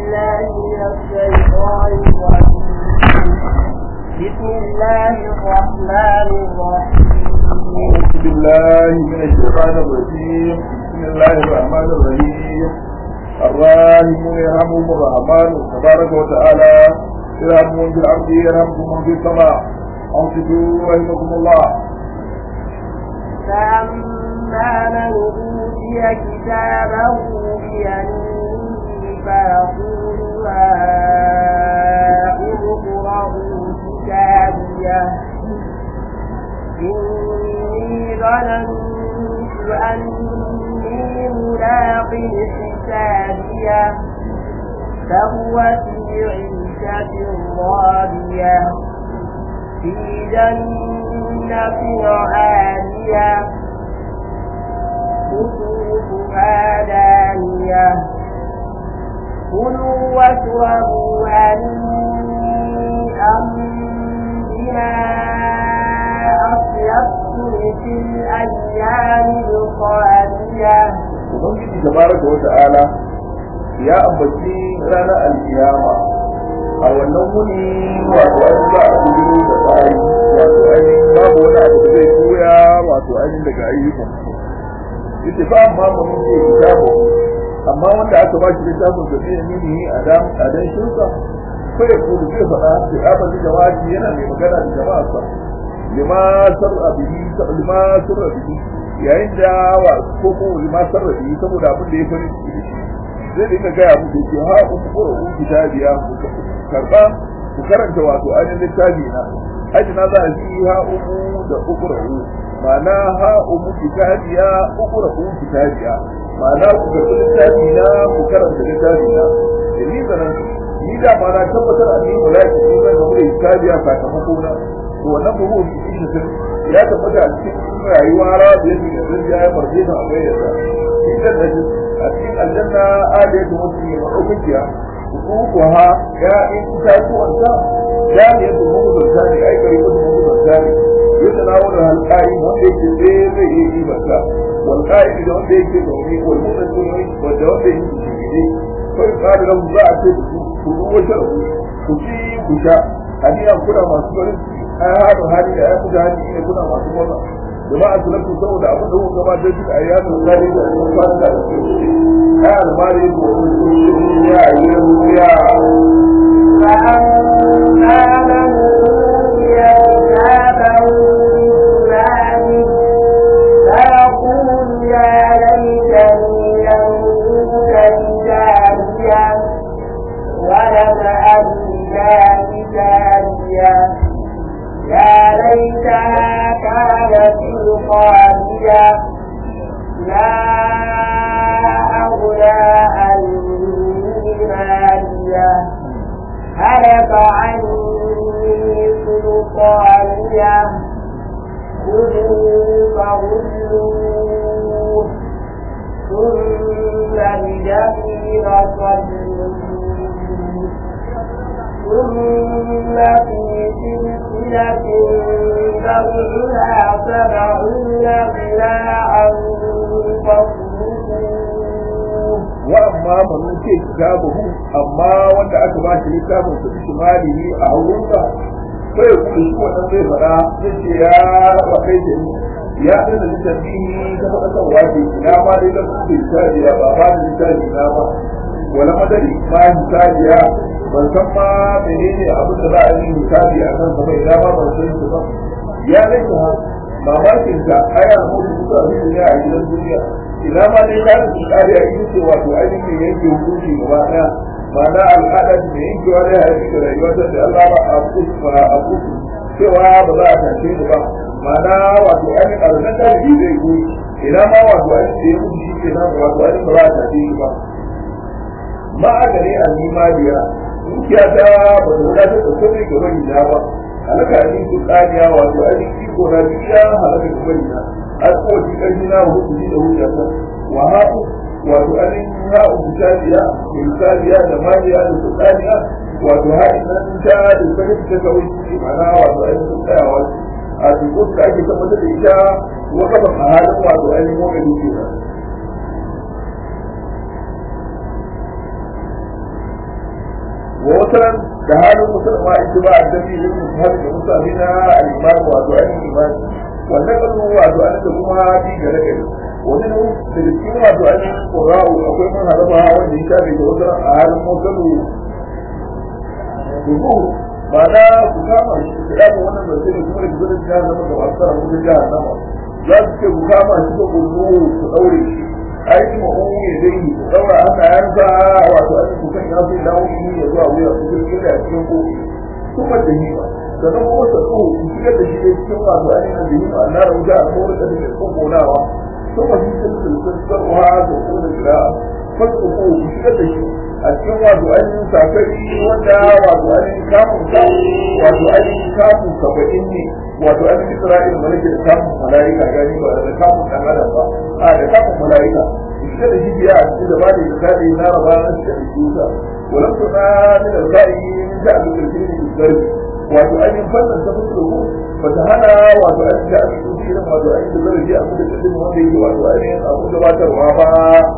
بالله من الشيطان الرجيم بسم الله الرحمن الرحيم أعوذ بالله من الشيطان الرجيم بسم الله الرحمن الرحيم الراحمون يرحمهم الرحمن تبارك وتعالى يرحمهم في الأرض يرحمكم من في السماء أنصتوا رحمكم الله فأما من أوتي كتابه بيمينه فيقول هاؤم اقرءوا كتابيه إني ظننت أني ملاق حسابيه فهو في عيشة راضية في جنة عالية قطوفها دانية كلوا واشربوا هنيئا بما أصلفتم في الأيام الخالية Ubangiji tabaraka wa ta'ala ya ambaci ranar alkiyama a wannan wuni wato an za a gudu da bayi wato ainihin babu wani abu da zai koya wato ainihin daga ayyukan ita ba amma mun ce kitabu amma wanda aka ba shi littafin da zai nuni a dan a dan shirka ko ya kudu zai faɗa da abin jama'a yana mai magana da jama'a sa lima sarra bihi lima sarra bihi yayin da wa ko ko lima sarra bihi saboda abin da ya fari zai dinga gaya muku ce ha ku kuro ku kitabiya ku karba ku karanta wato ainihin littafi na aji na za a ji ha umu da ukurahu ma'ana ha umu kitabiya ukurahu kitabiya ma'ana ku karbi littafi na ku karanta littafi na da ni zanen ni da ma na tabbatar a ni mulaki ni zan gaba da kitabiya sakamako na to wannan buhu bi shi ya tabbata a cikin rayuwa rawa da yake da zai ya farje da abai da idan da a cikin aljanna aliyatu mutum ya madaukakiya kuha ya in itatuwan ta ya ne da mugu da zani ai kare da mugu da zani yadda na wani halƙari wanda yake tsaye zai iya yi masa walƙari da wanda yake da wani wal mugun sunni wanda wanda yake shigide kai ƙari da za a ce ku ruwa shar'u ku ci ku sha hadiya kuna masu farin ciki ai haɗu hali da ya fi da hali ne kuna masu murna jama'a su lafi saboda abin da kuka gabatar da ayyamin zari da sun fara da su ai almari ko ya yi ruya فأما من أوتي كتابه بشماله فيقول يا ليتني لم أوت كتابيه ولم أدر كتابيه يا ليتها كانت القاضية ما أغنى عني مالية هلك عني سلطانية خذوا فغلوه ثم بجحيم صلوه ثم في سلسلة ذرعها سبعون ذراعا فاسلكوه wa amma man ce kitabuhu amma wanda aka ba shi littafin su bi shimalihi a haurunsa sai kuma shi wannan zai fara zai ce ya raba kai da ni ya dana littafi ta faɗa kan waje ina ma dai da su littafi ba ba da littafi na ba wala madari ma hisabiya ban san ma menene abin da za a yi hisabi a kan sa ba ina ma ban san shi ba ya laita mamakin ta ayar mutu su a duniya a gidan duniya ina ma dai ta su kare a ita ce wato ainihin yanke hukunci gaba daya ma'ana al'ada da yankewa da haifi da rayuwar da Allah ba a kusa a kusa cewa ba za a tashe ni ba ma'ana wato ainihin arzikin tarihi zai goyi ina ma wato ainihin da ya mutu shi ke nan wato ainihin ba za a tashe ni ba ma a gare a nima biya dukiya ta ba ta wadatar da komai ga bari na ba halaka ni su kaniya wato ainihin iko na biya halaka ga bari na har kowace ƙarfi na hudu da hujjata wa haku wato ainihin ha'u misaliya misaliya da maniya da sultaniya wato haɗin nan ta da sanin ta kawai ce mana wato ainihin tsayawa a cikin da ake tabbatar da ita wata ba a halin wato ainihin wani duke ba wa wataran da halin musulma ita ba a dafi yin musulmi da musulmi na al'imam wato ainihin imani wannan kanu wato ainihin da kuma bi ga na gari wani ne da cikin wato ainihin ƙura'u akwai man haraba wanda ya shafe da wataran a halin musulmi dubu ba na ku kama shi ku kama wannan ba sai kuma da gudun jihar nama da masu tsara gudun jihar nama za su ce ku kama shi da gurgu ku ɗaure shi aiki ma'umu ya dai ku ɗaura haka yanka wato an ku kan yafi dawo shi ya zuwa wuya ku jirgin da cikin kofi kuma da hima sannan kuma sa tsoho ku shigar da shi ne cikin wato ainihin da hima na da wuta a kowar da take kokonawa kuma shi sun sulsun sarwa da kuma da jira farko ko ku shigar da shi a cikin wato ainihin sakari wanda wato ainihin kamun sa wato ainihin kamun saba'in ne wato ainihin isra'il malaka da kamun mala'ika gani ba da kamun dan adam ba a da kamun mala'ika shiga da shi biya a cikin da ba da misali na raba na shiga da shi wuta walam to na min al-sa'i min ja'a bil kirkiri bil zarbi wato ainihin fannin ta fuskar ku ba ta hana wato ainihin ja'a bil kirkiri wato ainihin da zarbi a kuma da kadin wanda yake wato ainihin abu gabatarwa ba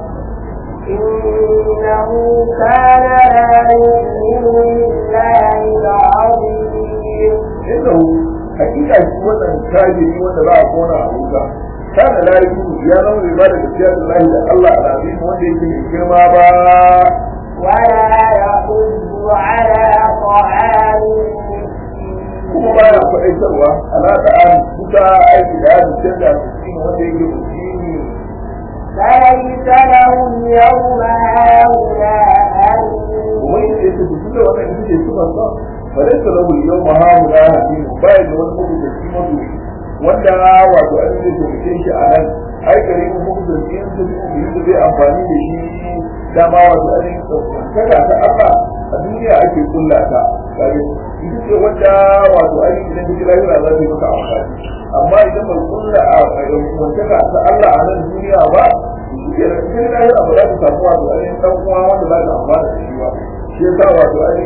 إنه كان لا يؤمن بالله العظيم inda hakika shi wannan kafiri wanda za a kona a wuta kana la yakunu ya zama bai ba da gaskiya da lahi da Allah alazim wanda yake mai girma ba ولا يحض على طعام المسكين kuma baya faɗaitarwa ala da an kuka aiki da ya canza mutum wanda yake mutum فليس لهم يوم هاهنا wai da yake su da wannan ita ce su ba fa dai salahu yau ma ha mu da hakim baya da wani mutum da shi mutu wanda wato an yi da mutum shi a nan ai gari mu mutum da shi su yi da zai amfani da shi dama wato an yi kada ta Allah a duniya ake kulla ta kare ita ce wanda wato an yi idan kira yana za ta yi maka amfani amma idan ba kulla a wantaka ta Allah a nan duniya ba shi ke da cikin lahira ba za ta samu wato an yi dan uwa wanda za ta amfana da shi ba shi yasa wato an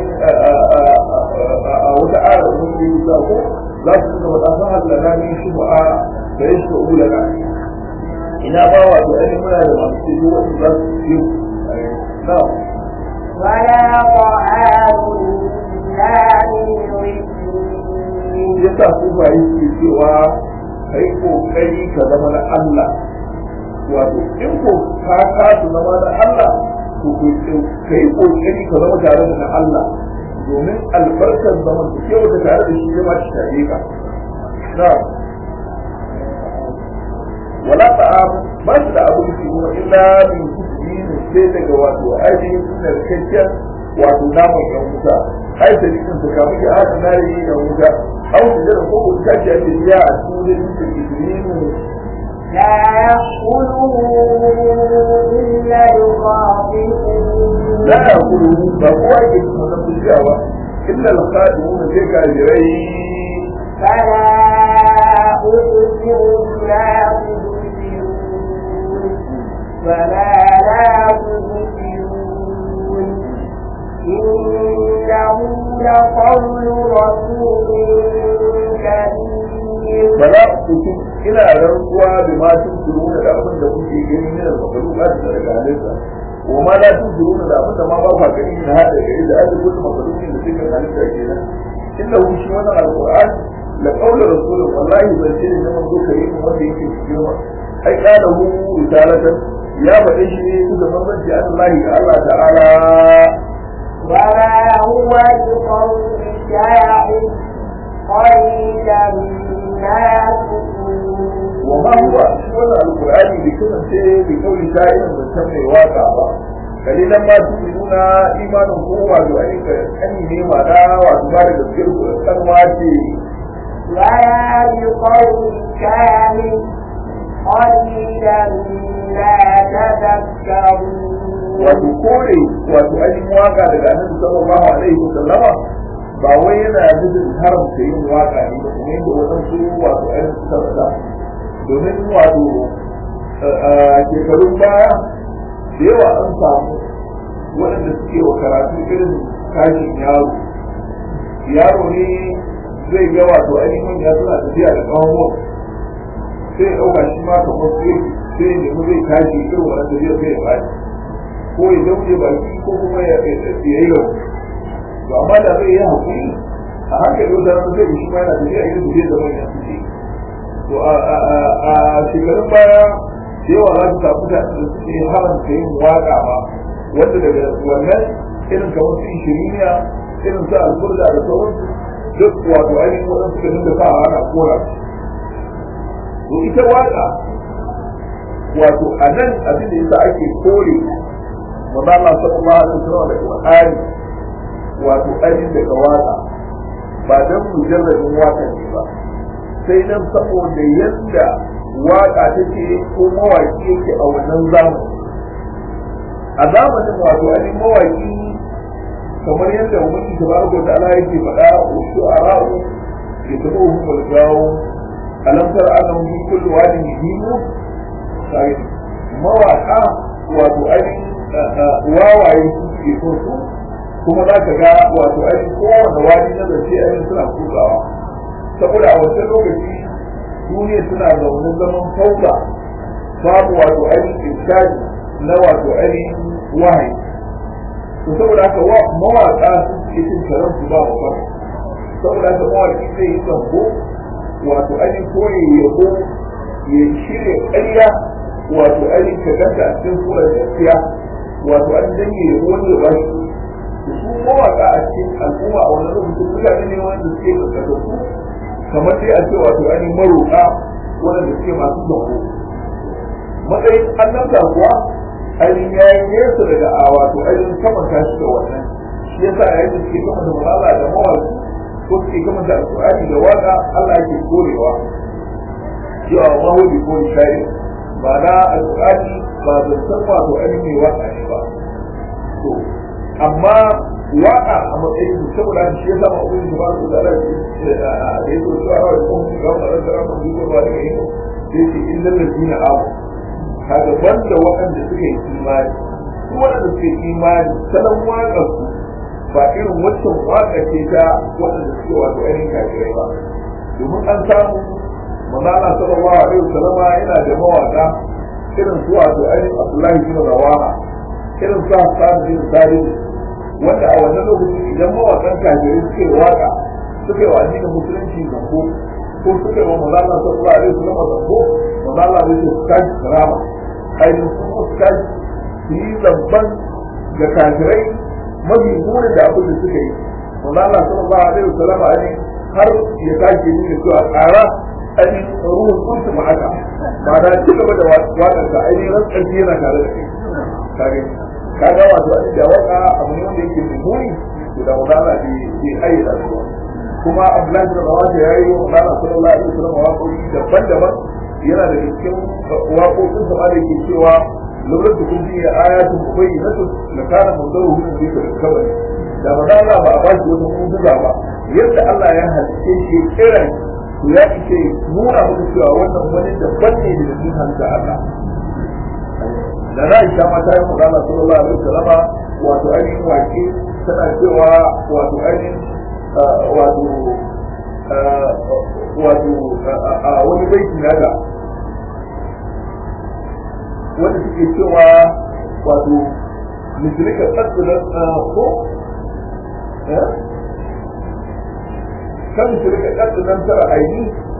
a wata ayar da muke yi ko za su ga mata san halala ne shi ba a da yake ko ulaka ina ba wato an muna da masu cikin wanda za su yi na ولا طعام إلا من غسلين yasa su ba yi ke cewa kai kokari ka zama na Allah wato in ko ka kasu zama na Allah to ka yi kokari ka zama tare da na Allah domin albarkar zaman da kewa ka tare da shi ya ba shi tare ka na wala ta'am ba shi da abu shi kuma illa min kusuri sai daga wato ainihin narkakken wato naman yan wuta ai da jikin su kamu ya hada na yi yan wuta au su jira ko ta ce ake biya a cikin da jikin لا يأكله إلا الخاطئون لا يأكله فهو يجب أن نقول إلا الخادمون في كاجرين فلا أبصر لا تبصرون ولا لا تبصرون إنه لقول رسول كريم ba za ku ci ina rantsuwa da ma tun suruna da abin da kuke gani ne da makaru ba da daga halitta wa ma la tun suruna da abin da ma ba ku gani na hada gari da ake kullu makaru ne da suke halitta kenan inda hu shi wannan alquran la qawla rasulun wallahi ban ce ne zaman zo kare mu wanda yake cikin wa ai kana hu risalatan ya faɗe shi ne su da manzanci Allah ga Allah ta'ala وما هو بقول شاعر قليلا ما تؤمنون وما هو wannan alqur'ani bai kasance bi kauli sha'irin da san mai waka ba kalilan ma tu'minuna imanin ko wato ai ka kani ne ma da wato ba da gaskiyar ku kan wace ولا بقول كامل قليلا ما تذكرون wato kore wato ainihin waka daga annabi sallallahu alaihi wasallama ba wai yana nufin haramta yin waka ne ba kuma yadda waɗansu wato ainihin suka faɗa domin wato a shekarun baya da yawa an samu waɗanda suke wa karatu irin kashin yaro yaro ne zai ga wato ainihin ya suna tafiya da ƙawon sai ya ɗauka shi ma kamar sai sai ya nemi zai tashi irin wannan tafiya sai ya bashi ko ya dauje baki ko kuma ya yi lau to amma da zai yi hakuri a hankali wata rana zai shi ma yana tafiya irin da zai zama ya fice to a shekarun baya da yawa za su samu da suke haramta yin waƙa ma wanda daga wannan irin kamar su ishiriniya irin su alfurda da sauransu duk wato ainihin waɗansu da dinga sa ana kora to ita waƙa wato a nan abin da yasa ake kore manzo Allah sallallahu alaihi wasallam da Qur'ani wato ainihin daga waƙa ba dan mujarradin waƙa ne ba sai dan saboda yadda waƙa take ko mawaƙi yake a wannan zamani a zamanin wato ainihin mawaƙi kamar yadda umarni tabaraka da Allah yake faɗa wa shu'ara'u yatabuhum wal gawo alam tara annahum fi kulli wadin yahimu sai mawaka wato ainihin wawaye suke so su kuma za ka ga wato ainihin kowane wani na zace ainihin suna kukawa saboda a wancan lokaci duniya suna zaune zaman fauka babu wato ainihin irshadi na wato ainihin wahayi to saboda haka mawaka sun ce cin karan su ba wa saboda haka mawaki zai yi zambo wato ainihin ko ya yabo ya shirya ƙarya wato ainihin ka ganta a cikin surar gaskiya wato an danye yabo wani da ba shi su mawaka a cikin al'umma a wani lokacin mutane ne wanda suke karkatattu kamar dai a ce wato ainihin maroƙa wanda suke masu zambo matsayin annabta kuwa ainihin ya yi nesa daga a wato ainihin kamanta shi da wannan shi yasa a yadda suke kamanta malala da mawaki ko suke kamanta alƙur'ani da waka Allah yake korewa cewa ma hudu ko shari ba na alƙur'ani ba zancen wato ainihin mai waka ne ba to amma waka a matsayin saboda shi yasa ma ubangiji ba su da Allah da ya so su a rawar kuma ga wannan da ran mu ba da yin sai ce illal ladina amanu kaga banda waɗanda suka yi imani su waɗanda suka yi imani salon waƙar su ba irin waccan waƙa ce ta waɗanda suke wato ainihin kafirai ba domin an samu manana sallallahu alaihi wasallama yana da mawaƙa irin su wato ainihin abdullahi bin rawaha irin su hassan bin sabit wanda a wannan lokacin idan mawaƙan kafirai suke waƙa suka yi wa addinin musulunci zambo ko suka yi wa manana sallallahu alaihi wasallama zambo manana zai ce su kaji karama ainihin kuma su kaji su yi zamban ga kafirai mafi munin da abin da suka yi wanda Allah sallallahu alaihi wasallam ne har ya sake ni da cewa tsara ainihin ruhun kuntu ma haka ba da ci gaba da waƙar ka ainihin rantsar yana tare da kai kage kaga wato a da waka abu ne wanda yake mai muni to da wanda Allah bai ayyana su kuma Abdullahi bin Rawat ya yi wa Allah sallallahu alaihi wasallam waƙoƙi daban-daban yana da cikin waƙoƙin sa da yake cewa lura da kun biya ayatun mubayyinatu la kana mundaru min zikr al-kabari da ba da ba a bashi wata mu'jiza ba yadda Allah ya halice shi kira to ya ce nuna muku cewa wannan wani daban ne da cikin halitta Allah da na isha mata yi magana sallallahu alaihi wasallama wato ainihin wake tana cewa wato ainihin wato wato a wani baiti na da wanda suke cewa wato misalika tsatsulan ko kan misalika tsatsulan tara aini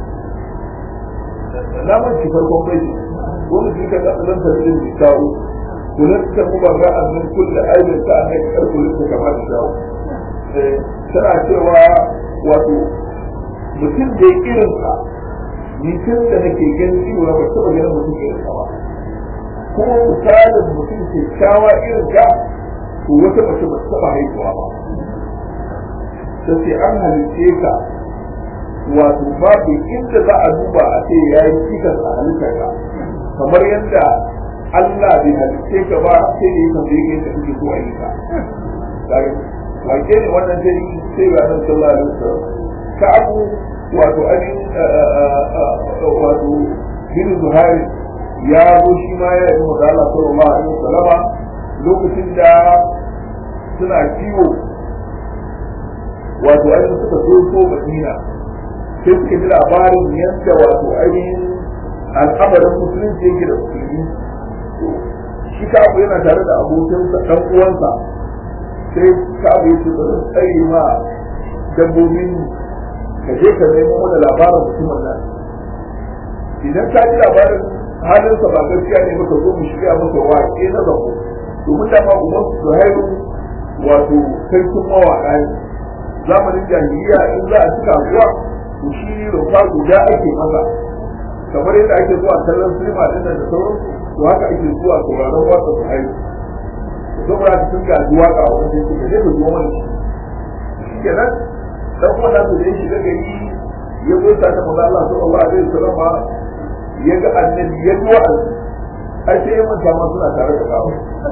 na manci farkon baiti ko misalika tsatsulan tara din da shawo kullum ta kuma ga annin kulle aibin ta annai karkulun ta kama da shawo tana cewa wato mutum da ya irinsa ni tun da nake ganin cewa ba taɓa ganin mutum irinsa ba kuma misalin mutum kyakkyawa irin ka to wata mace ba ta taɓa haihuwa ba ta ce an halitte ka wato babu inda za a duba a ce ya yi cikas a halittar ka kamar yadda Allah bai halitte ka ba sai da ya tambaye ka yadda kake so a yi ka wake ne wannan sai sai ga nan sallallahu alaihi wasallam ka abu wato anin wato bin zuhari ya zo shi ma ya yi magana sallallahu alaihi wasallama lokacin da suna kiwo wato ainihin suka so so madina sai suka ji labarin yadda wato ainihin al'amarin musulunci yake da musulmi shi ka abu yana tare da abokinsa ɗan uwansa sai ka abu yake ba zan tsaye ma dabbobin ka je ka nemo mana labarin mutumin nan idan ka ji labarin halinsa ba gaskiya ne maka zo mu shirya masa waƙe na zabo domin dama uban su haihu wato sarkin mawaƙa ne zamanin jahiliya in za a ci kasuwa to shi rumfa guda ake masa kamar yadda ake zuwa kallon sinima din nan da sauransu to haka ake zuwa sauraron wasa su haihu saboda haka sun gaji waƙa a wani sai ka je ka zo mana shi kenan dan kuma da su da shi daga yi ya zo ta ta maza Allah sallallahu alaihi wasallam ya ga annabi ya ji wa'azi ai sai ya manta ma suna tare da kawo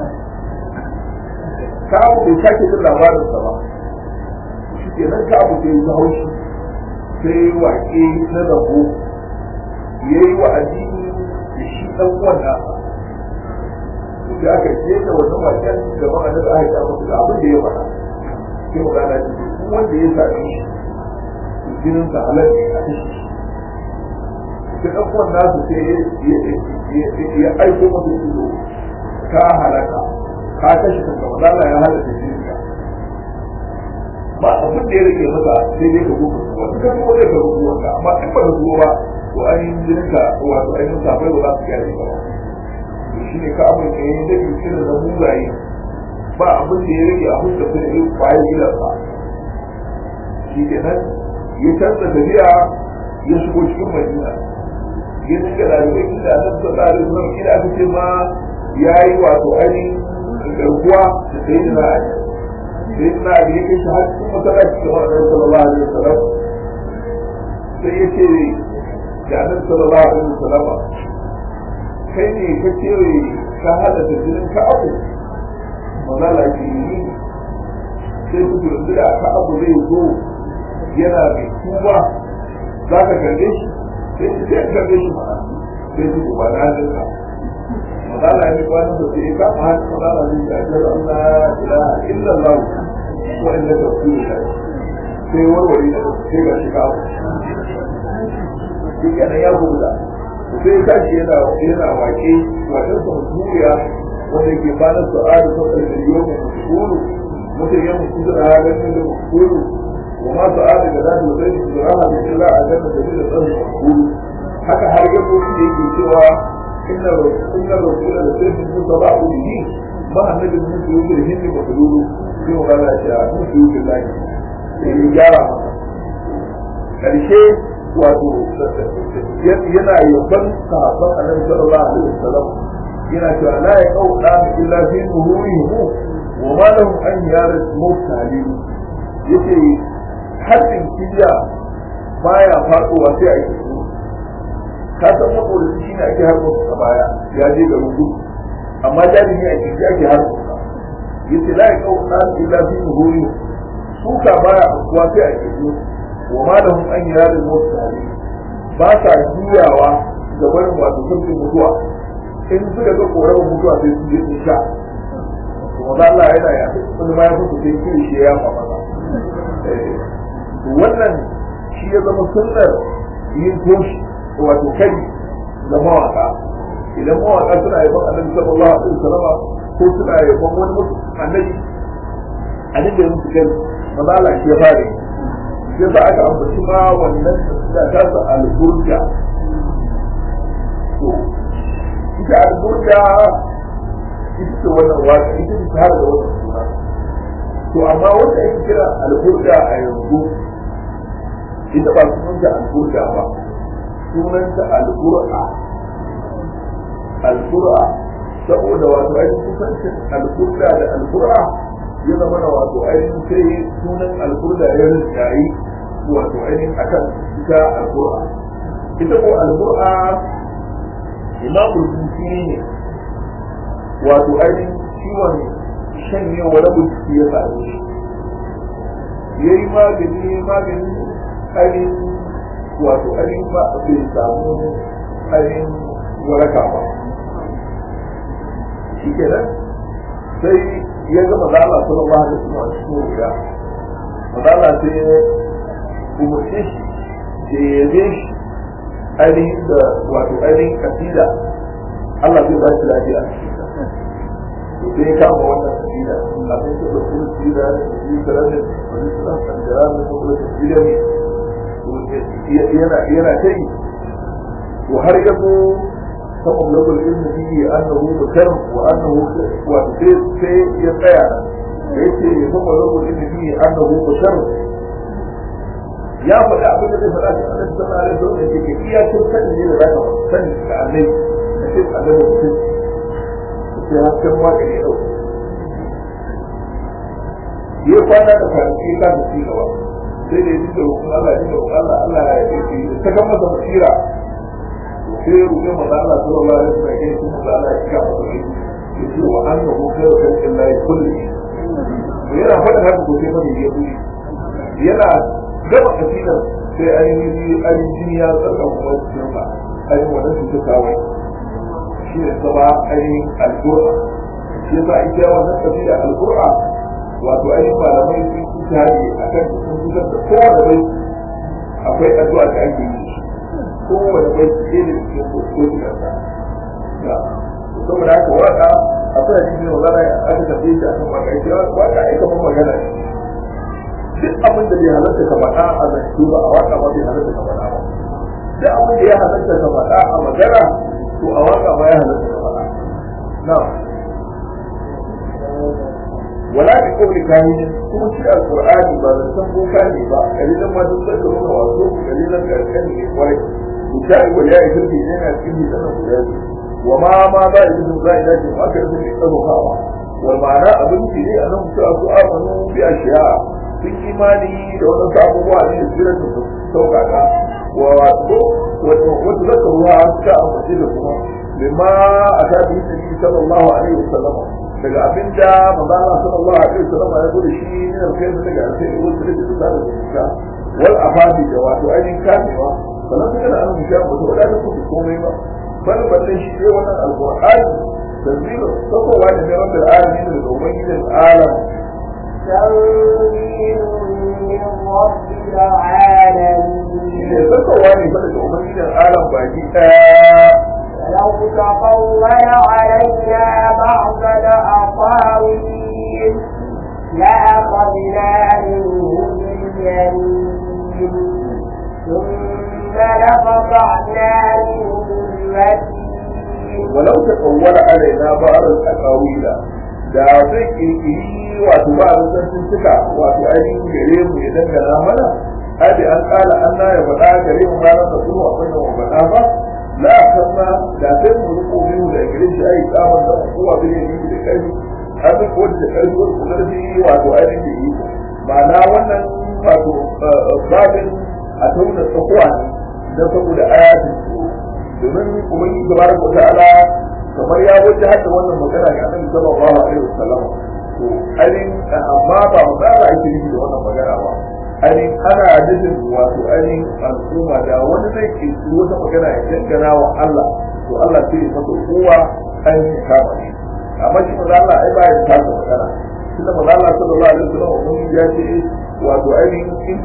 kawo bai sake jin labarin sa ba shi ke nan kawo sai ya haushi sai waƙe na rabo ya yi wa'azi da shi ɗan uwan nasa da aka je da wannan waƙen gaban annabi aka ta musu da abin da ya faɗa sai mu gana shi duk wanda ya same shi jinin sa halal ne a kashe shi sai ɗan uwan nasu sai ya aiko masa ido ka halaka ka kashe kanka ba za ya halaka jinin ka ba abin da ya rage masa sai dai ka gudu wata kan kuma zai ka gudu wanda amma in ba ka gudu ba to ainihin jinin ka wato ainihin safai ba za su gyara ba shi ne ka abin da ya yi da irin na mugaye ba abin da ya rage a huska su da yin kwaye gidansa shi ke nan ya canza tafiya ya shigo cikin madina ya dinga ɗalibai inda a nan sallah da zuwa ina aka ce ma ya yi wato ainihin garkuwa da sai da na'adi sai da na'adi ya kai shi har cikin masallaci da wani sallallahu alaihi wasallam sai ya ce da annabi sallallahu alaihi wasallam kai ne ka ce ka hada da jinin ka abu mazala ke yi sai su turbi da ka abu zai zo yana mai tuba za ka karbe shi sai su sai karbe shi mana sai su ba na jinka mazala ne ba da sai ka ma haka mazala ne da ajiyar Allah ilaha illallah wa inda ka fi da sai warware da sai ga shi kawo shi kenan ya gudu sai tashi yana yana wake wajen sa muturiya wanda yake bana su'adu ta ƙarfiyo mai muskuru mutum ya mutu da halin da muskuru wa ma su'adu da zai zai su zura ha da kira a kan da da tsarin muskuru haka har yabo da yake cewa inna inna rasula da sai su ba ba ku yi ma annabi mun yi da hindi ba duru sai wa Allah ya ce a su yi billahi sai ya gyara masa karshe wato yana yaban sahabban annabi sallallahu alaihi wasallam yana cewa la ya kau da illa fi zuhurihi wa ma lahum an yara mutali yace haddin kiya baya faduwa sai a yi ka san saboda shi ne ake harbo a baya ya je ga rubu amma jami'i a cikin ake harbo yace la ya kau da illa fi zuhurihi suka baya kuwa sai a yi wa ma lahum an yara mutali ba sa juyawa ga barin wato sabbin mutuwa in suka ga koran mutuwa sai su je su sha to wanda Allah yana ya wani ma ya fito sai kiri shi ya fa masa wannan shi ya zama sunnar yin toshi wato kai ga mawaka idan mawaka suna yaban annabi sallallahu alaihi wasallam ko suna yaban wani mutum annabi annabi ya musu kai maza Allah shi ya fara sai sa aka ambaci ma wannan da ta sa alburja to ita alburja ita ce wannan waka ita ce har da wannan suna to amma wanda ake kira alburja a yanzu ita ba sunanta alburja ba sunanta albur'a albur'a saboda wato ainihin kusancin alburda da albur'a ya zama na wato ainihin sai sunan alburda ya rinjayi wato ainihin akan ita albur'a ita ko albur'a imamul busiri ne wato ainihin ciwon shanyewa rabu jiki ya same shi ya yi magani magani ainihin wato ainihin ba bai samu ainihin waraka ba shi kenan sai ya ga mazala sallallahu alaihi wasallam cikin wuya mazala sai ya umarce shi da ya yabe shi ainihin da wato ainihin kasida Allah zai ba shi lafiya a cikin sai ya kama wannan kabila abin da ba su kabila da su karar da wani suna kandara da kuma kabila ne yana yana kai to har yanzu saboda lokacin ilmi fiye annahu mukar wa annahu wa sai sai ya tsaya da yake saboda lokacin ilmi fiye annahu mukar ya faɗi abin da zai faɗa cikin annabi sallallahu alaihi wasallam yake iya cin sani ne da zaka sani ga annabi da sai annabi mutum sai hasken waka ne ɗauka ya kwana da kwanaki ka da ci gaba sai da ya ji da hukun Allah ya ji da hukun Allah Allah ya yi da ta kan masa basira sai ya rufe maza Allah sallallahu alaihi wasallam ya kuma maza Allah ya cika masa rai ya ce wa an rahu kai wa kan Allah ya kulli yana faɗin haka ko sai fadi ya buri yana gaba kasidar sai ainihin ainihin jini ya tsarka kuma cikin ba ainihin wannan su ta kawai shi ne saba ainihin alƙur'a shi yasa ita wannan kasida alƙur'a wato ainihin malamai sun kusa ne a kan sun kusa da kowane bai akwai addu'a da ake yi kowane bai ce da ke kokoki kansa saboda haka waka akwai cikin magana aka tafi shi akan waka ita waka ai kamar magana ne duk abin da bai halarta ka faɗa a zance ba a waka ba bai halarta ka faɗa ba duk abin da ya halarta ka faɗa a magana to a waka ba ya halarta ka faɗa na'am ولا بقول كاهن kuma shi alqur'ani ba zan san boka ne ba kalilan ma duk sai kuma wato kalilan karkan ne kwarai misali wa ya yi ne yana cikin sanan guda wa ma ma ba da yin zai da shi aka yi ne tsaro hawa wal ma'ana abin ki ne anan ku su amanu bi ashiya sun imani da wannan abubuwa ne da sirrin su saukaka wa wato wato wato zakaruwa suka ambace da kuma bima aka bi sallallahu alaihi wasallam daga abin da manzo Allah sallallahu alaihi wasallam ya zo da shi ne da kai daga alheri wanda da su da zuciya wal afadi da wato ainihin kamewa sannan suka da annabi ya mutu da su komai ba bal balle shi ne wannan alqur'ani tanzilu sakowa ne da rabbil alamin da ubangijin alam تنزيل من رب العالمين ne sakowa ne fa daga ubangijin alam baki daya لو تقول علينا بعض الأقاويل لأخذنا منه باليمين ثم لقطعنا منه الوتين ولو تقول علينا بعض الأقاويل da zai kirkiri wato ba a sun suka wato ainihin gare mu ya dangana mana abi an kala an na ya faɗa gare mu ranar da kuma abin da mu faɗa ba la kama da sai mu riko min da gare shi ai tsaman da kowa bai yi da kai abin ko da kai ko da shi wato ainihin da yi ma'ana wannan wato babin a tauna tsakuwa ne don saboda ayatin domin ubangiji tabaraka wa ta'ala kamar ya wuce hada wannan magana ga annabi sallallahu alaihi wasallam to ainihin amma ba magana ake yi da wannan magana ba ainihin ana nufin wato ainihin al'umma da wani zai ke su wata magana ya dangana wa Allah to Allah sai ya masa kowa ainihin kama shi amma shi maza Allah ai baya ta ta magana tunda maza Allah sallallahu alaihi wasallam mun ya ce wato ainihin in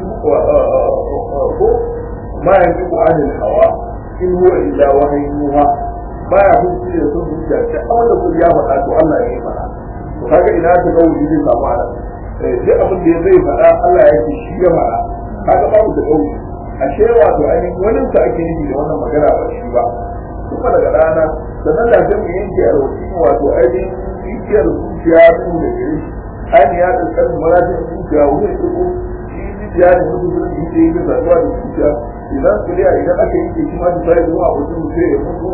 ko ma yanzu ko anil hawa in huwa illa wahayyuha baya hukunci da sun zuciya ta abin da kun ya faɗa to Allah ya yi faɗa to kaga ina ta ga wuri zai samu ana duk abin da zai faɗa Allah ya ce shi ya faɗa kaga babu da gauri ashe wato ainihin wani sa ake nufi da wannan magana ba shi ba kuma daga rana sannan da zai mu yanke alwasi wato ainihin zuciyar zuciya su da gare shi ainihin ya ɗaukar marajin zuciya wani ya ɗauko shi zuciya ne mutu sun yi ce yi da zaɓuwa da zuciya idan kuliya idan aka yi ke shi ma da sai zuwa mutum sai ya mutu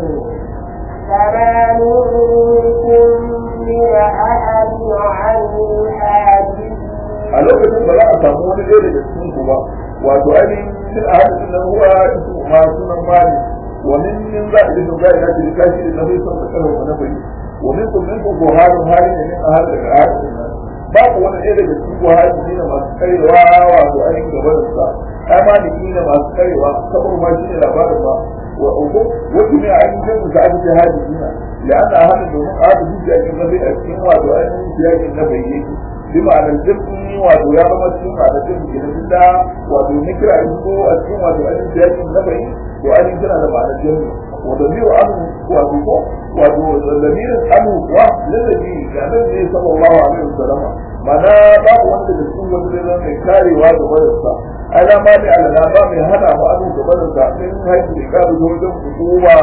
فما منكم من أحد عنه حاجز a lokacin ba za a samu wani ɗaya daga cikin ku ba wato ainihin sun a hada sunan ruwa su ma sunan mali wa min min za a dinga ga ina cikin kashi da nabi sun da karin wani bai wa min kun min kun ko halin hali ne min a hada daga hada babu wani ɗaya daga cikin ku hali ne masu karewa wato ainihin gaba da sa ai ma ni ne masu karewa saboda ma shi ne labarin ba wa uku wasu ne a ainihin jinsu da aka ce hadi dina لأن أهل الدنيا هذا في أجل النبي أسكين وعدو أن في أجل النبي بمعنى الجبن وعدو يا رب أسكين وعدو جبن كده بالله وعدو نكرة أسكو أسكين وعدو أن في أجل النبي وأن يجب أن معنى الجبن wa damiru anu wato ko wato damirin anu wa lalabi ga nan ne sallallahu alaihi wasallam mana babu wanda da cikin wanda zai zama mai karewa ga barinsa ana ma ne alana ba mai hana mu anu ga barinsa min haihu da karu ta wajen hukuma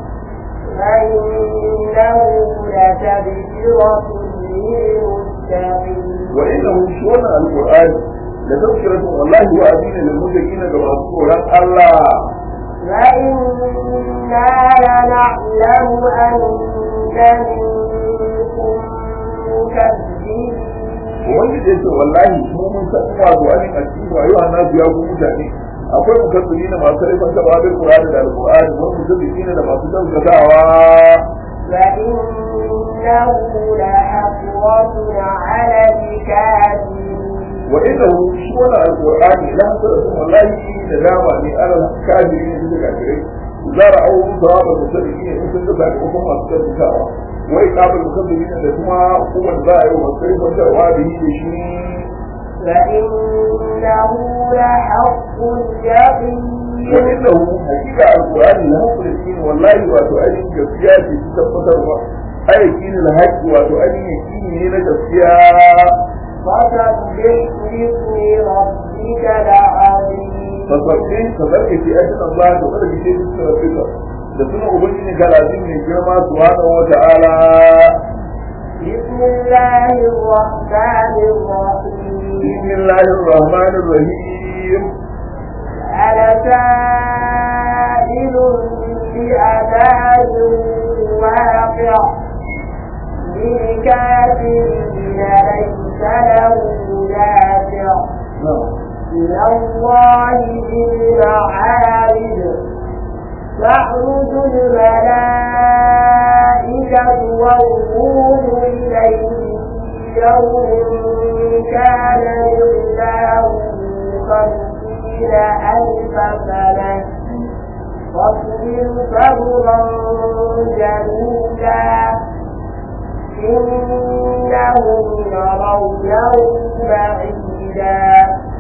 فإنه لتذكرة للمتقين وإنه شون القرآن لتذكرة والله وأدين للمتقين كما تقول الله وإنا لنعلم أن منكم مكذبين wanda da yake wallahi mu mun san wato ainihin a cikin rayuwa na biya ku mutane akwai mukaddimi na masu rifan ta babin Qur'ani da Al-Qur'ani wani mukaddimi ne da masu gaskatawa فإنه لحسرة على الكافرين wa innahu shi wannan alqur'ani la hasaratu wallahi da dama ne ala kafiri ne da kafirai zara au sawaba musaddiqi ne sun ga sakamakon masu gaskatawa wai kabul mukaddimi ne da kuma hukumar za a yi wa sai wanda wa da yi da shi فإنه لحق اليقين وإنه حقيقة القرآن له فلسطين والله وتؤدي جسيا في تفتر أيكين الحق وتؤدي يكين هنا جسيا فسبح باسم ربك العظيم فصدقين كذلك في أجل الله وقال بشيء في ربك لسنة أبنين كالعظيم من كلمة سبحانه وتعالى بسم الله الرحمن الرحيم بسم الله الرحمن الرحيم أنا سائل بأذان واقع للكافرين ليس له دافع نعم من الله ذي المعارج تعرج الملائكة والروح إليه في يوم كان مقداره خمسين ألف سنة فاصبر صبرا جميلا إنهم يرونه بعيدا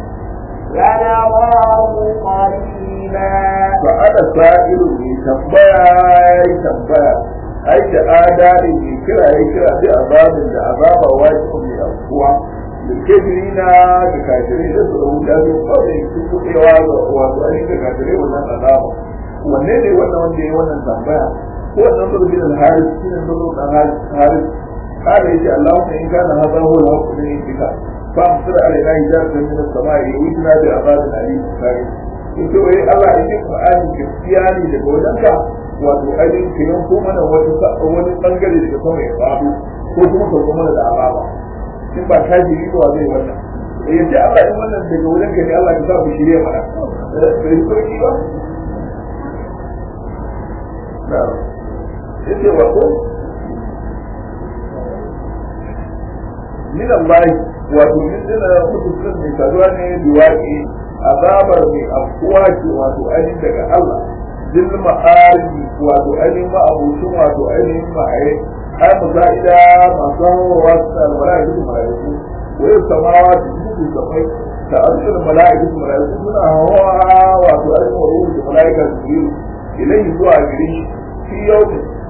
ونراه قريبا فأنا سائل من تنبيا تنبيا أي آداء من كلا يكلا بأباب لأباب واجب من أفواه الكافرين كافرين يسرعون لا يقول يكتبوا إيواز وأسؤالين كافرين ولا أدابا wanne ne wannan wanda ya wannan tambaya ko wannan zuru bin al-haris shi ne zuru dan haris haris kada yace Allahumma in kana hadha huwa al-haqq min indika fa amsir alaina hijabatan min as-sama'i wajna bi azabin alim kare yace wai Allah yake Qur'ani gaskiya ne daga wajenka wato ainihin kiran ko mana wani wani bangare daga sama ya faɗo ko kuma ka kuma da azaba in ba ka ji ba zai wannan eh yace Allah in wannan daga wajenka ne Allah ya sa ku shirye mana bai sauki ba yace wato min Allah wato min dina mutum mai saduwa ne duwaki azabar mai afkuwa ce wato ainihin daga Allah dil ma'arji wato ainihin ma'abucin wato ainihin ma'aye ai musa'ida masu hawa su da mala'iku da mala'iku wai samawa da su samai ta arshir mala'iku da mala'iku suna hawa wato ainihin wa ruhu da mala'ika su biyu ilayhi zuwa gare shi fi yau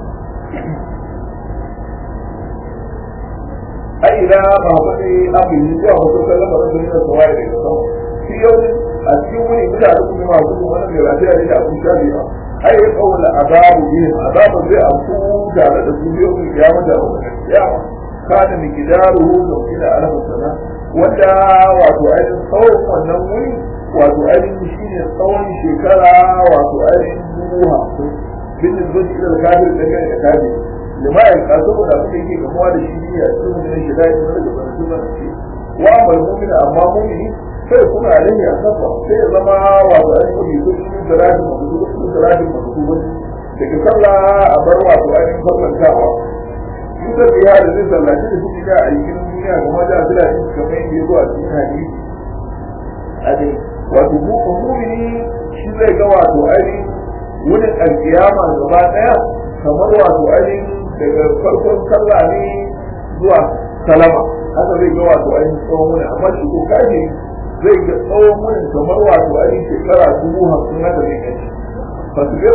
ai ila ba wani abin yi zuwa wasu kallon da sun yi da sawaye daga sama fi yau a cikin wani mutane kuma masu kuma wani mai lafiya ne da abin shafi ba ai ya kawula azabu ne azabu zai amfu tare da su biyu mai kiyama da wani kiyama kana mi kidaru da ila alama sana wanda wato ainihin tsawon wannan wuri wato ainihin shine tsawon shekara wato ainihin dubu hamsin bin da zuwa ila kafir da kai da kafir lima ya ka saboda abin da yake gamuwa da shi ne a cikin da shi da yake daga barkatun da shi wa amal mu'mina amma mu'mini sai kuma alaihi asafa sai ya zama wato ainihin mu'mini ko cikin salatin mabudu cikin salatin mabudu daga sallah a bar wato ainihin farlantawa in da biya da zai sallaci da suke da a yi duniya kuma da su da shi kamar yadda ya zo a cikin hadisi a dai wato mu'mini shi zai ga wato ainihin wurin alkiyama gaba daya kamar wato ainihin daga farkon sallah ne zuwa salama haka zai ga wato ainihin tsawon wani amma shi ko kaji zai ga tsawon wani kamar wato ainihin shekara dubu hamsin haka zai gaci fasibir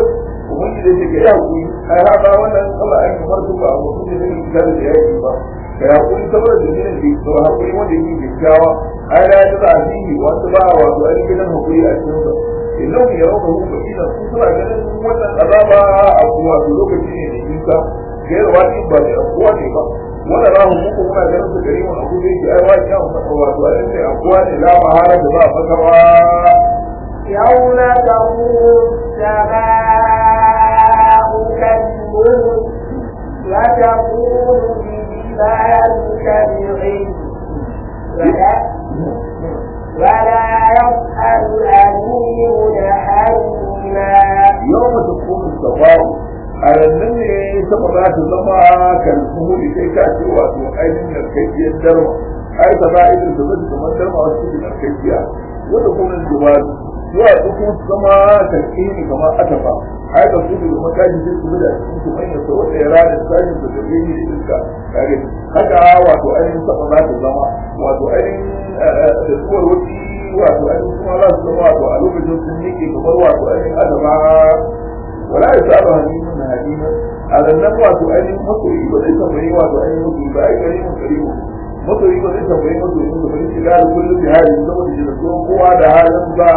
ubangi da yake ya hakuri ai haka wannan Allah ai kamar su ba abu ne da yake da yaki ba kai hakuri saboda da ne da hakuri wanda yake gaggawa ai da ya da addini wanda ba wato ai gidan hakuri a cikin sa idan ya rauka hu ba ina su suna ganin wannan azaba a kuwa lokaci ne da yinka gairu wani ba da kuwa ne ba wanda za mu muku muna ganin su gari wani abu da yake ai wani ya masa wato ai sai a kuwa ne la mahala da ba a fata ba يوم تكون السماء كالمهل وتكون الجبال كالعهن ولا ولا يسأل أمير حميما yau mata kuma sabawu a rannan ne sama za ta zama kan suhuri sai ka ce wato ainihin narkakkiyar darma ai ta ba irin da zai kamar darma wasu suke narkakkiya wanda kuma jibalu zuwa su kuma su zama kan kini kamar atafa ai da su da makaji sai su da cikin su manyan sa wanda ya rada sashin da zai yi da iska kage haka wato ainihin sama za ta zama wato ainihin da suwar wuci wato ainihin kuma za su zama wato a lokacin sun yake kamar wato ainihin adama wala ya saba hadimin na hadima a rannan wato ainihin masoyi ba zai tambayi wato ainihin masoyi ba ai gari mun karimu masoyi ba zai tambayi masoyi ba bari shiga da kullum da hali saboda shi da tsohon kowa da halin ba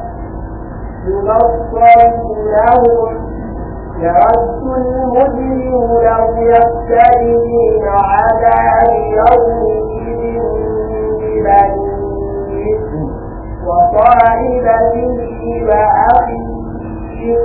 يبصر لهم يود المجرم لو يفتدي من عذاب يومئذ ببنيه وصاحبته وأخيه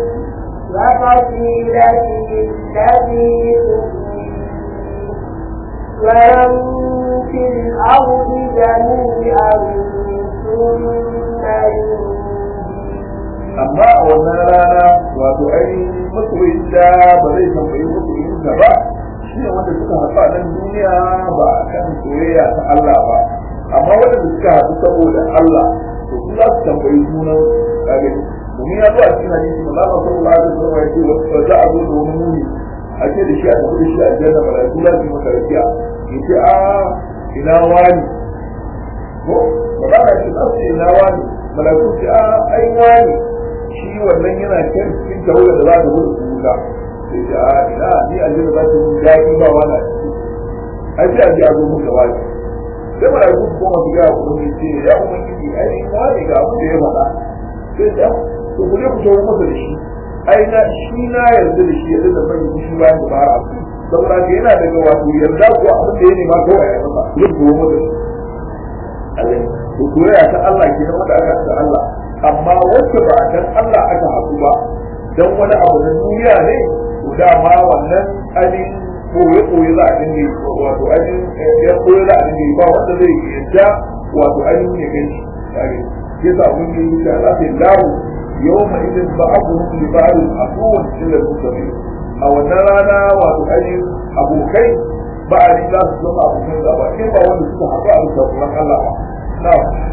وفصيلته التي تؤويه ومن في الأرض جميعا ثم ينجيه amma a wannan rana wato ainihin masoyin da ba zai tambayi masoyin da ba shi ne wanda suka haɗu a nan duniya ba a kan soyayya ta Allah ba amma wanda suka haɗu saboda Allah to su za su tambayi sunan kage domin ya zo a cikin hadisi ma Allah sallallahu alaihi wasallam ya ce wa za a zo da wani muni a ce da shi a tafi da shi a janna malaiku za su yi masa rakiya ya ce a ina wani ko ba za a ce za su ce ina wani malaiku ce a ai wani shi wannan yana kan cikin tawagar da za ta gudu su wuta sai ce a ina ni aljanna za ta yi daɗi ba wani a ciki ai sai a ji a zo mun gaba ne sai mara su koma su gaya kuma mai ce ya kuma kiki ai in wani ga abin da ya faɗa sai ce to ku je ku shawo masa da shi ai na shi na yarda da shi yarda da mai shi bayan da ba a su saboda ka yana daga wato yarda ko abin da ya nema kawai ya masa ya kuwa masa da shi to soyayya ta Allah ke nan wanda aka ta Allah amma wacce ba dan Allah aka haɗu ba dan wani abu na duniya ne to dama wannan ainihin koye koye za a dinga yi wato ainihin ya koye za a dinga yi ba wanda zai yadda wato ainihin ya gani kage ke sa mun yi insha Allah sai lahu yawma idin ba'ahu li ba'd asuwan illa al-mustaqim a wannan rana wato ainihin abokai ba a yi za su zama abokan gaba in ba wanda suka haɗu a bisa tsoron Allah ba na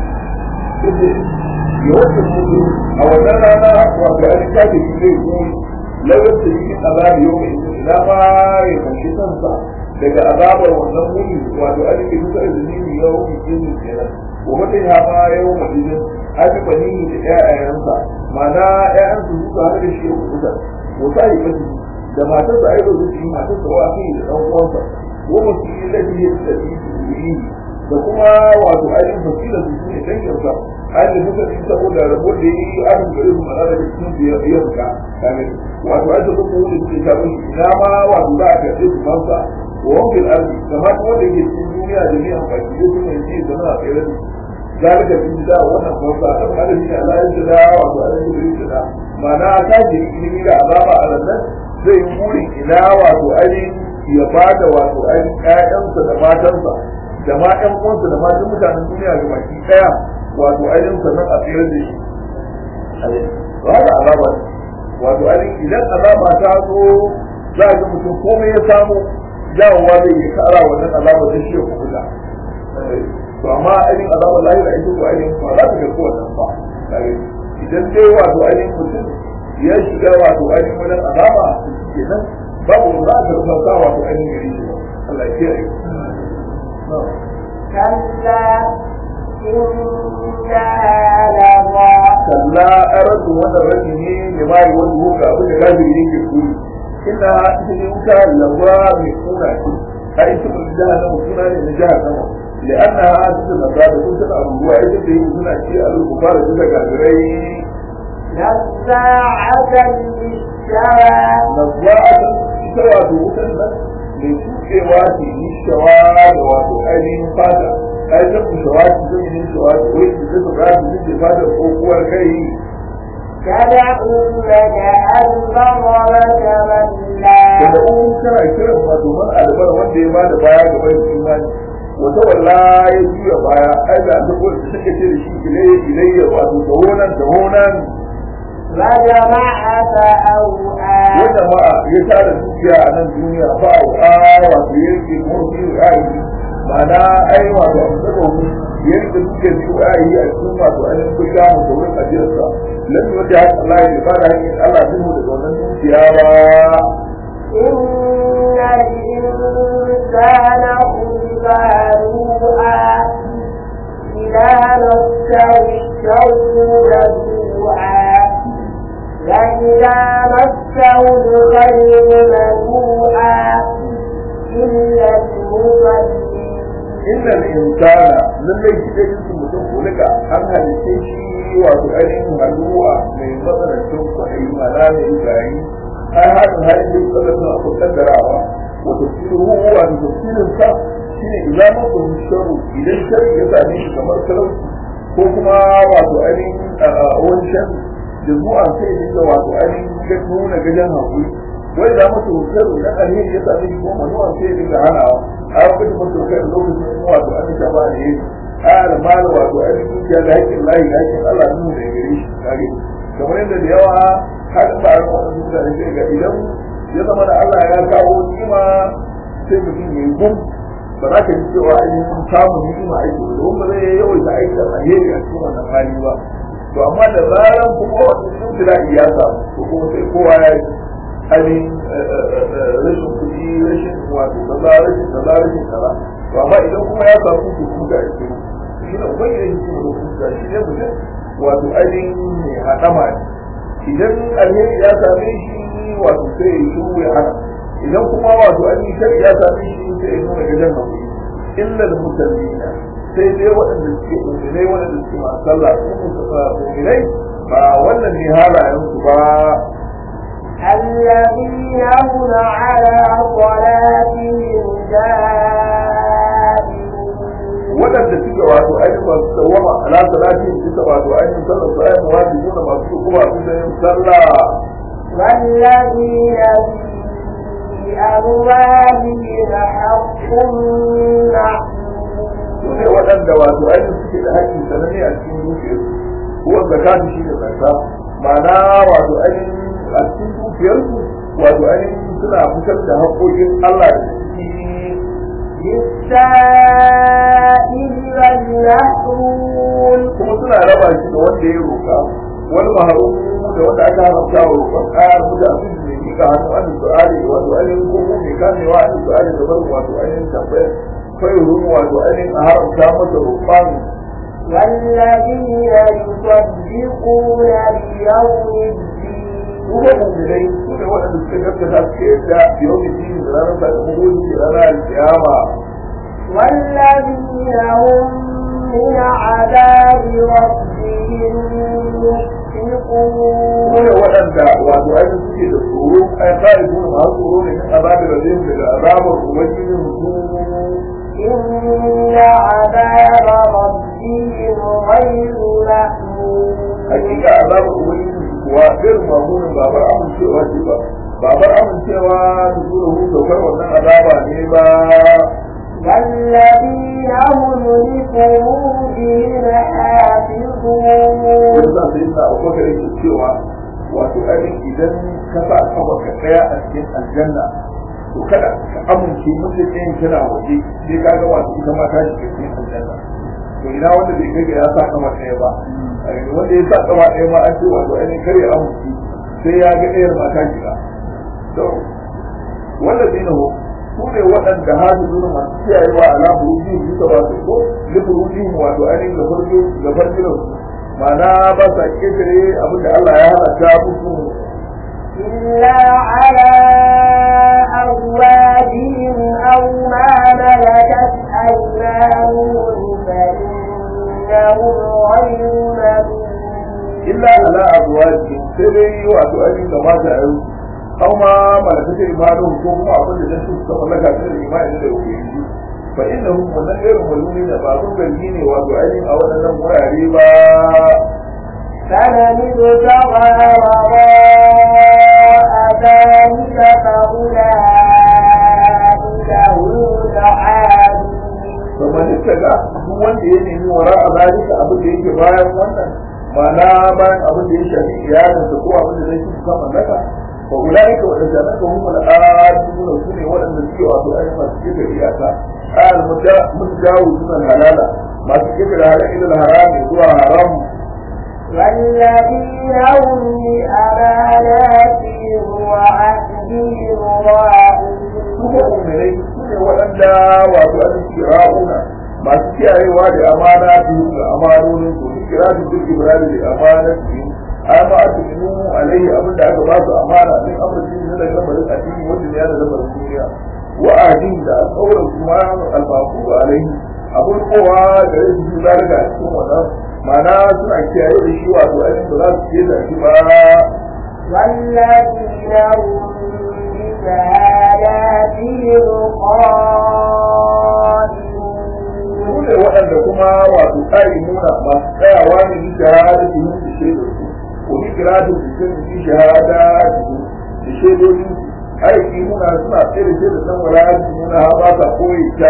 yawancin mutu a wannan rana wato ainihin kafin zai yi lawar da yi azabi yau mai ina ma ya kunshi kansa daga azabar wannan muni wato an yi kusa da zunubi yau mai jini kenan wa mutum ya ma yau mai jini an yi bani da ƴaƴayensa ma'ana ƴaƴansu suka haɗu da shi ya kusa wata yi kashi da matarsa aido su yi matarsa wa kai da ɗan uwansa wa mutum yi da shi da shi da kuma wato ainihin fasila su ne danginsa an yi muka ci saboda rabo da yi an gari su mana daga cikin da ya fuka kame wato an taɓa kuma wanda suke samun ina ma wato za a karɓe su fansa wa wankin arzi kamar kuma wanda ke cikin duniya da ni amfani da su ne ce zama a tsere da ذلك في da wannan fansa ta fara shi Allah ya jira wato an yi da jira mana ta ji ilimi da azaba a nan zai yi burin ina wato ainihin ya bada wato ainihin ƴaƴansa da matansa da ma ƴan uwansa da matan mutanen duniya ga baki ɗaya wato ainihin sannan a tsere da shi to haka azaba ne wato ainihin idan azaba ta zo za a ga mutum komai ya samu jawowa zai yi kara wannan azaba da shi ya kubuta to amma ainihin azabar lahira ita ko ainihin ba za ta ga kowannan ba idan dai wato ainihin mutum ya shiga wato ainihin wajen azaba kenan babu za a karɓa wato ainihin gari shi Allah ya kiyaye كلا إنها لظى kalla aran raddin wannan raddi ne ne ma yi wani ko ga abin da galibi yake kuri inda ita ne wuta lawa mai kuna ce a ita mun jahannama suna ne na jahannama لأنها أنت النصارى كنت أبوها إذا به هنا شيء الكفار إذا كافرين نزاعة للشوى نزاعة ita wato wutan nan mai shukewa ce ni shawa da wato ainihin fata ai ta ku shawa ce zai yi shawa ce wai su zai tsara su zai fata ko kuwar kai تدعون كأن ضربك da ملا un kana kiran wato man albar wanda ya bada baya ga bai imani wata walla ya juya baya ai da ta ko ta take ce da shi ilai ilai wato tawonan tawonan وجمع فأوعى wanda ma ya tara dukiya a nan duniya ba a wato yake murfi ra'ayi ma'ana ai wato abu da mu yadda suke ji ra'ayi a cikin wato ainihin kun ga mu da wurin ajiyarsa lalle wanda haka Allah ya ba da hakkin Allah zai mu daga wannan dukiya ba إن الإنسان خلق هلوعا إذا مسه الشر جزوعا وإذا مسه الخير منوعا إلا المصلين inna al-insana lalle shi da jinsu mutum kulika an halice shi wato ainihin haluwa mai matsanancin kwaɗayi mana mai gari an haɗin halin da suka zama a kusan darawa wata tsiru wa da tafsirin sa shine idan masa sharu idan shari ya same shi kamar talauci ko kuma wato ainihin wani shan da zuwa sai dinga wato ainihin ga nuna gajen hakuri wai da masa sharu idan alheri ya same shi kuma manuwa sai dinga hanawa a lokacin masu kai lokacin wato an ta ba ne ƙara mala wato an yi ya da haƙƙin layi da haƙƙin Allah nuna da gare shi kage kamar yadda da yawa har ba ran wannan mutane sai ga idan ya zama da Allah ya kawo ni'ima sai mutum ya yi gum ba za ka ji cewa ainihin samun ni'ima aiki ba don ba zai yawaita aiki alheri a cikin wannan hali ba to amma da zaran kuma wannan shimfida iya samu to kuma sai kowa ya yi ainihin rashin kuɗi rashin wato kaza rashin kaza rashin kaza to amma idan kuma ya samu su kuka a cikin shi ne ubangiji shi ne kuka shi ne mutum wato ainihin mai haɗama ne idan alheri ya same shi wato sai ya shiru ya hana idan kuma wato ainihin shari ya same shi sai ya nuna gajen hakuri illa da musallina sai dai waɗanda suke mu'minai waɗanda suke masu sallah su mu'minai ba wannan ne halayensu ba الذين هم على صلاتهم دائمون waɗanda suke wato ainihin masu dawama ala salati suka wato ainihin sallar su ainihin wajibi da masu kuma su da yin sallah والذين في أموالهم حق معلوم su ne waɗanda wato ainihin suke da haƙƙin sananne a cikin dukiyarsu kuwa zakatu shi ne zakka ma'ana wato ainihin a cikin dukiyarsu wato ainihin suna fitar da haƙƙoƙin Allah da ciki للسائل والمحروم kuma suna raba shi da wanda ya roƙa wani maharum da wanda aka haramta wa roƙon ƙayar da abin da mai miƙa hannu an su'ali wato ainihin ko mai kamewa an su'ali da barin wato ainihin tambayar kai rumu wato ainihin a haramta masa roƙon والذين يصدقون بيوم الدين kuma mu'minai su ne waɗanda suka gaskata suka yadda yau da shi da ranar sakamako da ranar kiyama والذين هم من عذاب ربهم مشفقون su ne waɗanda wato ainihin suke da tsoro ai kare su ne masu tsoro ne kan azabar da zai daga azabar ubangijin su إن عذاب ربهم غير مأمون hakika azabar ubangiji kuwa irin mamunin babar amincewa ce ba babar amincewa da zuwa hu saukar wannan azaba ne ba والذين هم لفروجهم حافظون wani sa sai sa abubakar yake cewa wato ainihin idan ka sa kafa ka tsaya a cikin aljanna to kada ka amince mutum ɗayan tana waje sai ka ga wato ita ma ta shiga cikin aljanna to ina wanda bai kai ga ya sa kafa ɗaya ba wanda ya sa kafa ɗaya ma an ce wato ainihin kar ya amince sai ya ga ɗayar ma ta shiga to والذين هم سورة وأن جهازون من سيئوا على بروجهم bisa wato ko li burujihim wato ainihin ga farjo ga farjo ma'ana ba sa ƙetare abin da Allah ya halatta musu إلا على أزواجهم أو ما ملكت أيمانهم فإنهم غير ملومين illa ala azwaji sai dai wato ainihin da mata a yau aw ma malakata imanuhum ko kuma abin da nasu suka mallaka su da imani da ubangiji fa innahum wannan irin malumi da ba sun zargi ne wato ainihin a waɗannan wurare ba فمن ابتغى وراء ذلك فأولئك هم العادون kamar yadda ga duk wanda ya nemi wara a zalika abin da yake bayan wannan ma'ana bayan abin da ya shafi iyalinsa ko abin da zai ci suka mallaka fa ulaika wa tajannaka hum al-aaduna sune waɗanda suke wato ai masu kike iyaka al mutajawizun halala masu kike da halal ila haram zuwa haram والذين هم لأماناتهم وعهدهم راعون kuma umarai sune waɗanda wato an kira'una masu kiyayewa da amana su da amanonin su su kira su duk ibrahim da amana su amma a tukinu alaihi abin da aka ba su amana din amurci ne daga lamarin addini wanda ne ya da lamarin duniya wa ahdin da alƙawarin kuma albaku alaihi abin kowa da ya su zalika a cikin wannan ma'ana suna kiyaye da shi wato ainihin ba za su ke da shi ba والذين هم بشهاداتهم su قائمون ne waɗanda kuma wato ƙari nuna masu tsayawa ne bi shahada su yi da shaidar su ko bi kira da su sun bi shahada su da shaidodin su aiki nuna suna tsaye da shaidar nan wala su nuna ha ba sa koyi ta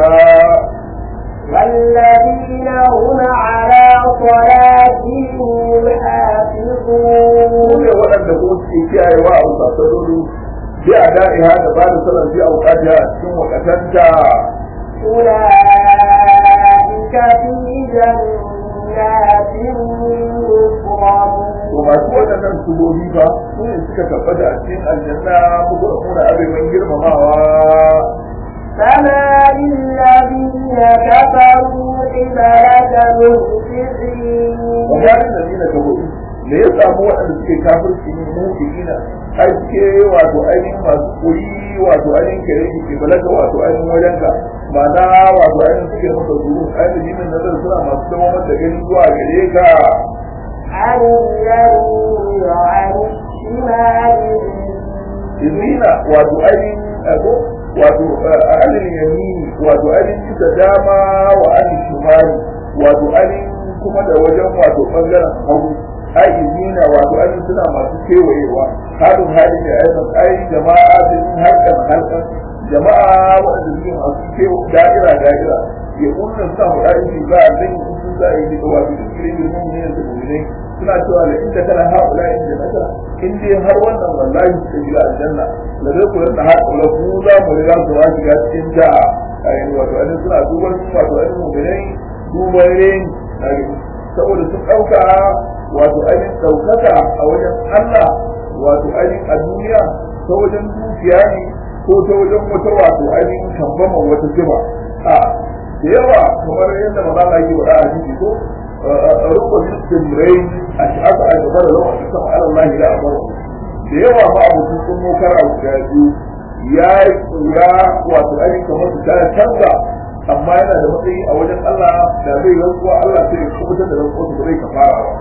والذين هم على صلاتهم su يحافظون ne waɗanda ko suke kiyayewa a wasassarori bi a da'iha da ba da salar bi a wukata a cikin wakatanta أولئك في جنات مكرمون to masu waɗannan subobi ba su ne suka tabbata a cikin aljanna muku da kuna abin girmamawa فما للذين كفروا قبلك مهطعين wajen da nina ka hudu me ya samu waɗanda suke kafirci ne mu ikina ai suke wato ainihin masu koyi wato ainihin kare ki ke balaga wato ainihin wajenka ma'ana wato ainihin suke maka zuru ai da jimin nazar suna masu zama mata gani zuwa gare ka عن اليمين وعن الشمال izina wato ainihin ako wato alin yamini wato ainihin bisa dama wa alin shimali wato ainihin kuma da wajen wato bangaren hagu ai izina wato ainihin suna masu kewayewa halin hali ne aikin ai jama'a da yin harkar harkar jama'a waɗanda suke masu kewa da'ira da'ira ya kunna suna faɗa in shi ba a zan yi sun za a yi duka wato duk ilimin ne da mu'minai suna cewa da inda kana haula in jannata in dai har wannan wallahi suka shiga aljanna da zai kula da har kula ku za mu riga su wa shiga cikin da ayin wato an suna duban wato an mu'minai duban ren saboda sun dauka wato ainihin daukaka a wajen Allah wato ainihin a duniya ta wajen dukiya ne ko ta wajen wata wato ainihin kambama wata jiba a da yawa kamar yadda maza ke wada a jiki ko rukun jimrai a shi aka aika bara lawa a sama ala Allah ya amara da yawa ma abokin sun mokara guda biyu ya yi kura wato ainihin kamar su ta canza amma yana da matsayi a wajen Allah da zai rantsuwa Allah sai ya kubutar da rantsuwa su zai kafara ba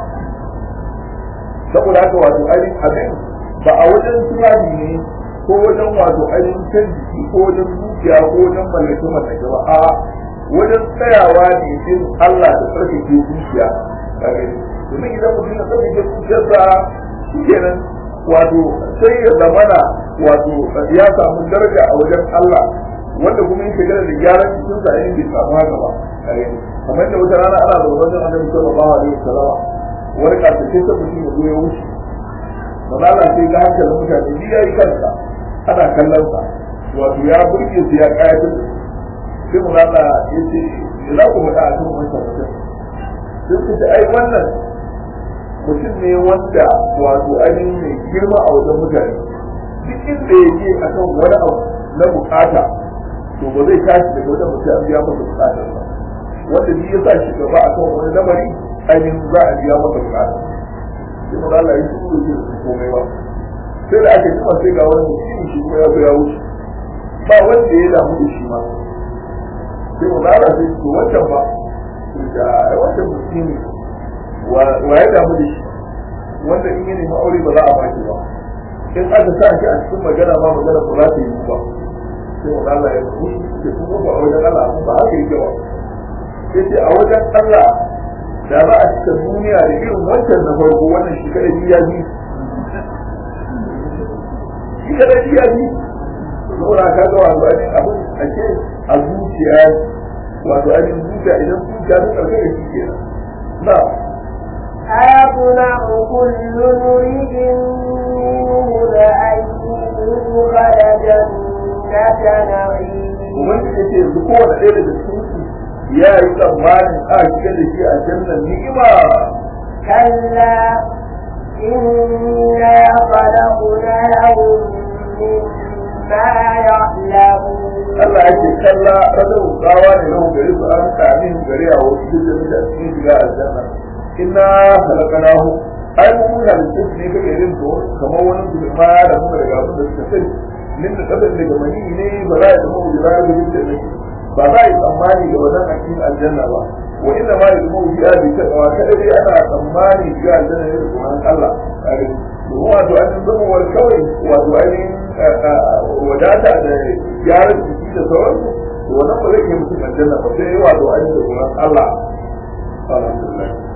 saboda haka wato ainihin abin ba a wajen tunani ne ko wajen wato ainihin can jiki ko wajen dukiya ko wajen mallake mallake ba a wajen tsayawa ne din Allah da tsarkake zuciya domin idan mutum ya tsarkake zuciyarsa shi kenan wato sai ya zamana wato ya samu daraja a wajen Allah wanda kuma yake gana da gyaran cikin sa yin bai samu haka ba kamar da wata rana ana da wajen annabi sallallahu alaihi wasallam wani kafin sai mutum ya zo ya wuce ba za sai ga hankalin mutane ni yayi kansa ana kallon sa wato ya burge su ya kayatar da sai mu zaka ya ce me za ku faɗa a kan wancan mutum sai ku ce ai wannan mutum ne wanda wato ainihin mai girma a wajen mutane duk inda ya je a kan wani abu na bukata to ba zai tashi daga wajen mutum an biya masa bukatar ba wanda shi ya sa shi gaba a kan wani lamari ainihin za a biya masa bukata sai maza Allah ya shi kuma yake da komai ba sai da aka jima sai ga wani mutum shi kuma ya zo ya wuce ba wanda ya damu da shi ma sai maza Allah sai ce wancan ba da wancan mutum wa ya damu da shi wanda in yi nemi aure ba za a baki ba in aka sa shi a cikin magana ba magana ba za ta yi ba sai maza Allah ya mutu da kuma ba a wajen Allah ba haka yake ba sai ce a wajen Allah da za a cika duniya da irin wancan na farko wannan shi kada ya bi shi kada ya bi saboda ka ga wato ainihin abin a ce a zuciya wato ainihin zuciya idan zuciya ta karkar da shi kenan na أيطمع كل امرئ منهم أن يدخل جنة نعيم ubangiji ce yanzu kowane ɗaya daga cikin su ya yi tsammanin a shiga da shi a jannan ni'ima كلا إنا خلقناهم مما يعلمون Allah ya ce kalla radau tsawa ne lahu gare su an kame su gare a wasu duk da da cikin shiga aljanna inna halakanahu ai mun halitta su ne kake irin to kamar wani su ma da muka daga abin da suka sani min da kasan daga mani ne ba za a zama wujira da yin da ne ba za a yi tsammani ga wannan a cikin aljanna ba wa inna ma ya zama wujira da ita ba kada dai ana tsammani ga aljanna ne da kuma Allah kare domin wato an zama wani kawai wato ainihin wadata da gyaran jiki da sauransu to wannan ba zai iya mutum aljanna ba sai wato ainihin da kuma Allah alhamdulillah